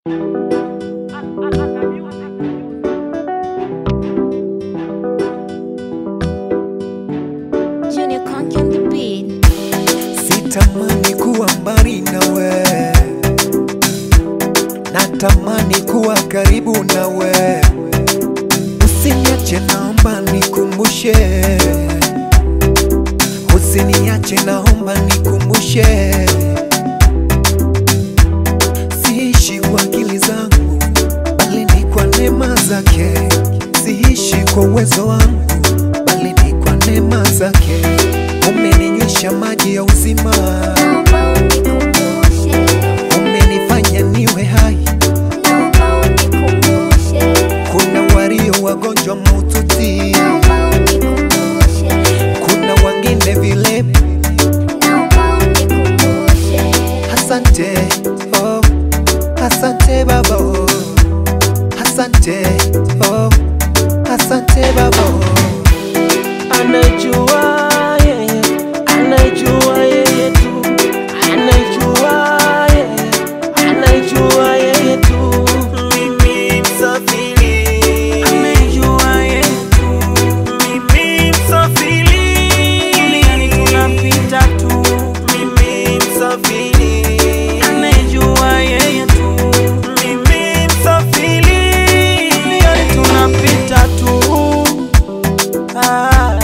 Junior Conk on the beat. Sitamani kuwa mbali nawe, natamani kuwa karibu nawe. Usiniache, naomba nikumbushe, usiniache, naomba nikumbushe. Siishi kwa akili zangu, bali ni kwa neema zake. Siishi kwa uwezo wangu, bali ni kwa neema zake. Umeninywesha maji ya uzima, Naomba unikumbushe, umenifanya niwe hai. naomba unikumbushe, Kuna walio wagonjwa mahututi, naomba unikumbushe, kuna wengine vilema. naomba unikumbushe. Asante, oh, asante baba, oh, asante, oh, asante baba. Oh. Anajua yeye, anajua yeye tu, anajua yeye, anajua yeye tu. Mimi msafiri, anajua yeye tu. Mimi msafiri, duniani tunapita tu. Mimi msafiri, anajua yeye tu. Mimi msafiri, duniani tunapita tu. Ah,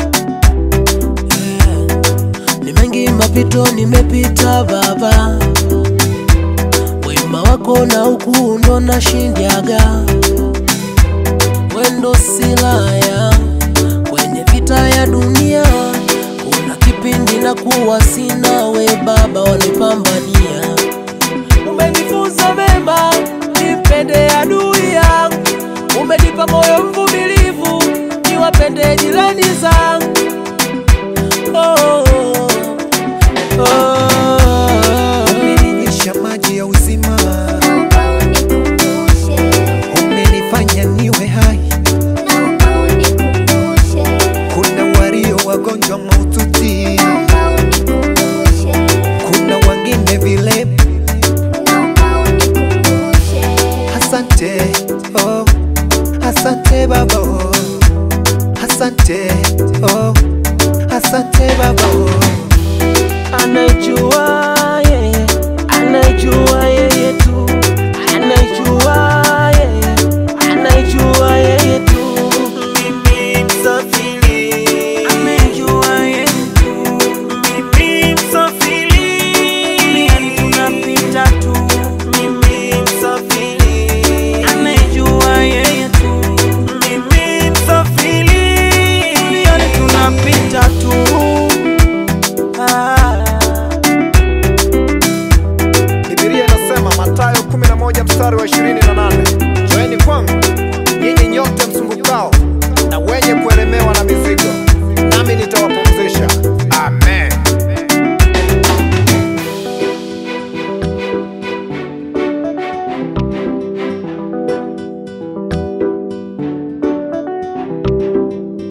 yeah. Ni mengi mapito nimepita baba, wema wako na ukuu ndo nashindaga, wendo silaya kwenye vita ya dunia. Kuna kipindi na kuwa sina we baba, wanipambania umenifunza mema, nimpende adui yangu, umenipa moyo mvumilivu, niwapende jirani zangu. Oh, oh, oh. Umeninyesha maji ya uzima, Naomba unikumbushe, umenifanya niwe hai. naomba unikumbushe, Kuna walio wagonjwa mahututi, naomba unikumbushe, kuna wengine vilema. naomba unikumbushe. Asante, oh, asante baba, oh, asante, oh, asante baba, oh. Anajua